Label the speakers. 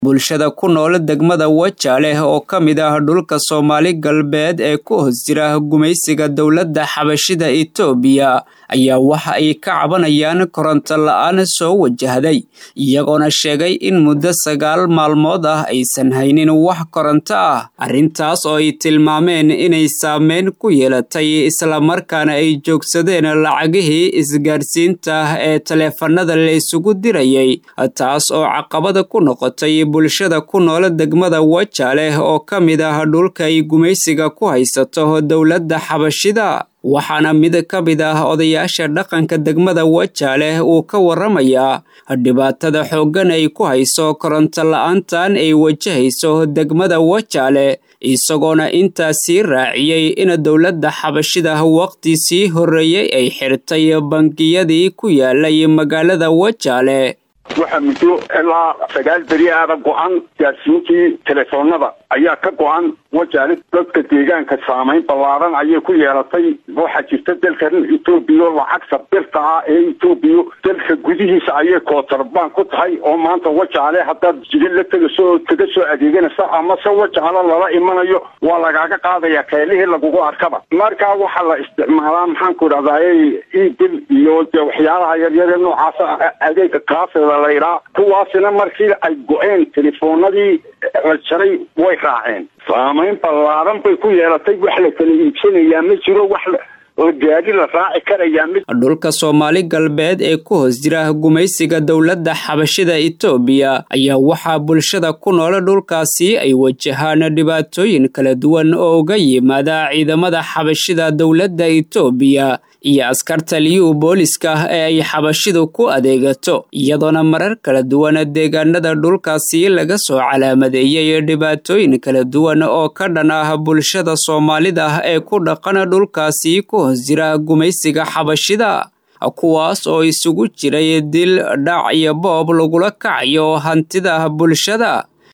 Speaker 1: bulshada ku nool degmada wajaale oo ka mid ah dhulka soomaali galbeed ee ku hoos jira gumaysiga dowladda xabashida etoobiya ayaa waxa ay ka cabanayaan koronto la-aan soo wajahday iyagoona sheegay in muddo sagaal maalmood ah aysan haynin wax koronto ah arrintaas oo ay tilmaameen inay saameyn ku yeelatay islamarkaana ay joogsadeen lacagihii isgaadhsiinta ee taleefanada la isugu dirayay taas oo caqabada ku noqotay bulshada ku nool degmada wajaale oo ka mid ah dhulka ay gumaysiga ku haysato dowladda xabashida waxaana mid ka mid ah odayaasha dhaqanka degmada wajaale uu ka waramayaa dhibaatada xooggan ay ku hayso koronto la-aantan ay wajahayso degmada wajaale isagoona intaasii raaciyey in dowladda xabashida waqti sii horreeyey ay xirtay bangiyadii ku yaalay magaalada wajaale
Speaker 2: waxaa muddo ilaa sagaal beri aada go-an gaadsiintii telefoonada ayaa ka go-an wajaale dadka deegaanka saamayn ballaaran ayay ku yeelatay waxaa jirta dalkan etoobiya lacagta birta ah ee etoobiya dalka gudihiisa ayay kootorbaan ku tahay oo maanta wajaale haddaad jidin la tegaso kaga soo adeeganaysa amase wajaale lala imanayo waa lagaaga qaadaya keelihii lagugu arkaba markaa waxaa la isticmaalaa maxaanku idhahdaay ebil iyo de waxyaalaha yaryare noocaasa adeega kaafida la yidhaa kuwaasina markii ay go-een telefoonadii la jaray way raaceen saamayn ballaaran bay ku yeelatay wax la kala iibsanayaa ma jiro wax gaadi la raaci karayaa mid
Speaker 1: dhulka soomaali galbeed ee ku hoos jira gumaysiga dowladda xabashida etoobiya ayaa waxaa bulshada ku nool dhulkaasi ay wajahaan dhibaatooyin kala duwan oo uga yimaada ciidamada xabashida dowladda etoobiya iyo askarta liyuu booliska ee ay xabashidu ku adeegato iyadoona marar kala duwan deegaanada dhulkaasi laga soo calaamadeeyey dhibaatooyin kala duwan oo ka dhan ah bulshada soomaalida ee ku dhaqan dhulkaasi ku hoos jira gumaysiga xabashida kuwaas oo isugu jiray dil dhac iyo boob lagula kacayo hantida bulshada